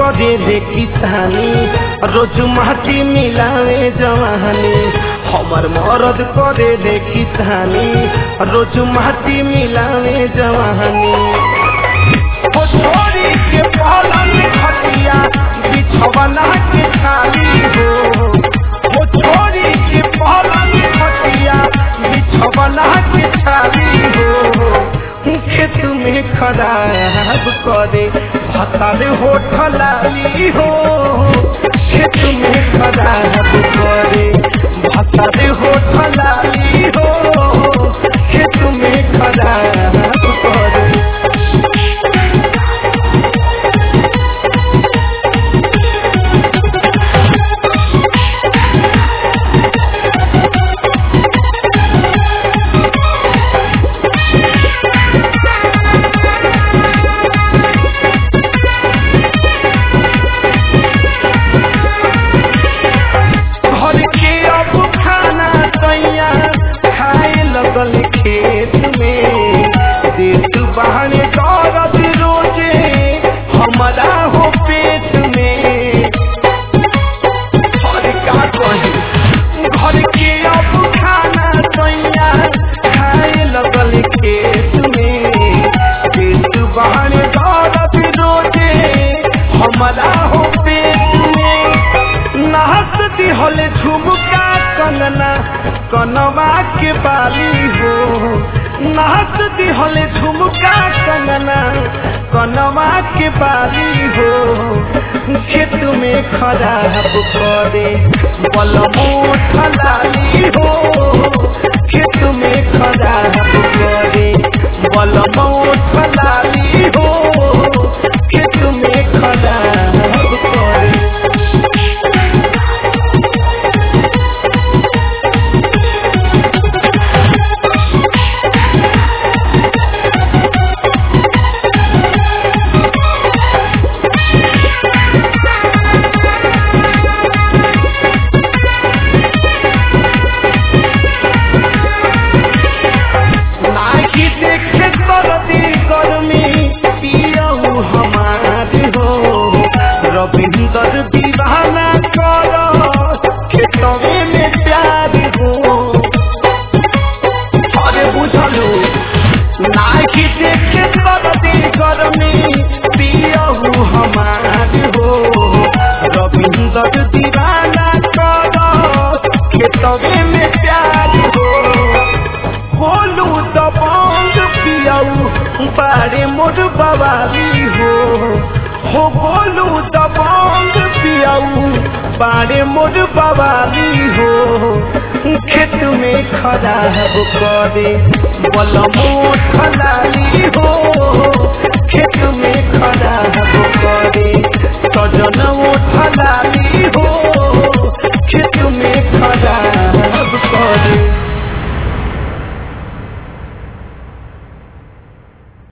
करे रे किसानी रोज माटी मिलावे जवानी हमर मरद करे रे किसानी रोज माटी मिलावे जवानी ओ छोरी के पलंग खटिया बिछवना के खाली हो ओ छोरी के पलंग खटिया बिछवना के खाली हो खेत में खराब करे भतार होठल लाली हो खेत में खराब करे भतार होठल लाली हो खेत में खराब करे घर के अब खाना तैया खाए लगल खेत में देत बहाने दौड़त रोजे हमारा हो पेट में घर का कही घर के अब खाना तैया खाए लगल खेत में देत बहाने दौड़त रोजे हमारा हो पेट में नाहत दिहल झुमका कंगना कनवा के बाली हो नाहत दिहल झुमका कंगना कनवा के बाली हो खेत में खराब करे बलमोठ लाली हो खेत में खराब करे बलमोठ लाली हो खेत में खराब करे नाकी देखे करती गर्मी पियऊ हमार हो रविंदर दीवाना कर खेतवे में प्यार हो अरे बुझलू नाकी देखे करती गर्मी पियऊ हमार हो रविंदर दीवाना कर खेतवे में प्यार हो बोलू तो बंद पियाऊ बारे मोर बवाली हो हो बोलू तो बंद पियाऊ बारे मोर बवाली हो खेत में खराब करे बलमो खलाली हो खेत में खराब